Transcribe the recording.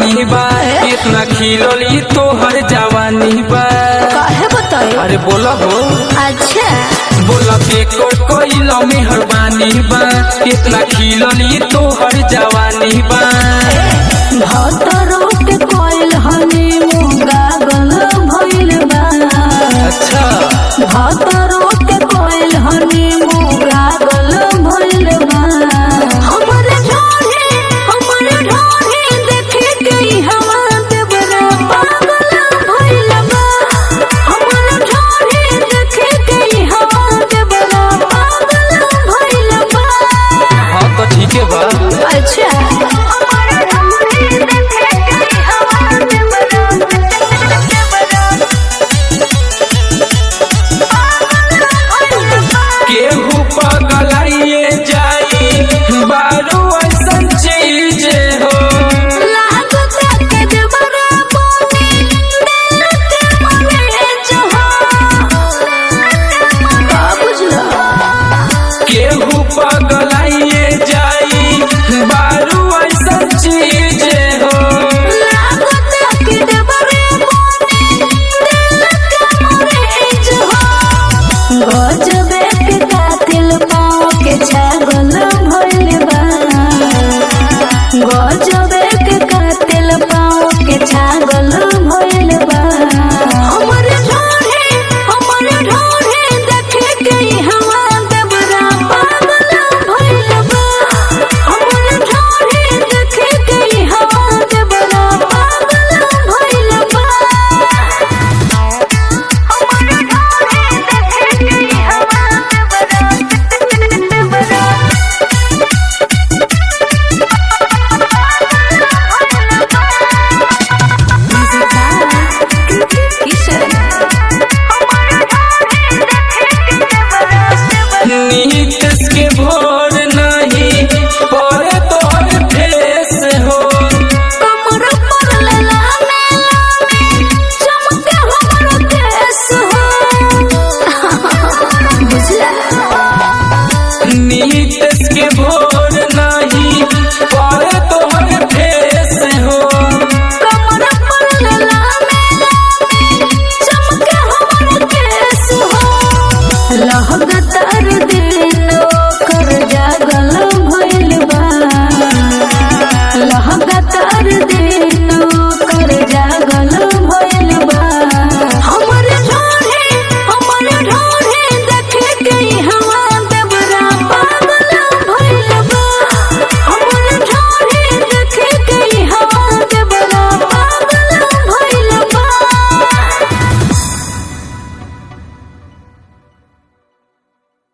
जवानी बा कितना खिलली तोहर जवानी बा काहे बताई अरे बोला हो अच्छा बोला पे कोट कोइल मेहरबानी बा कितना खिलली तोहर जवानी बा भतरो के कोइल हनी मुंगा गल भइल बा अच्छा भतरो के कोइल हनी मुंगा गल भइल बा हमर ढोढ़े हमर ढोढ़े देखे गई हमार देवरा पागल भइल बा हमर ढोढ़े देखे गई हमार देवरा पागल भइल बा हाँ तो ठीक है बा अच्छा केहू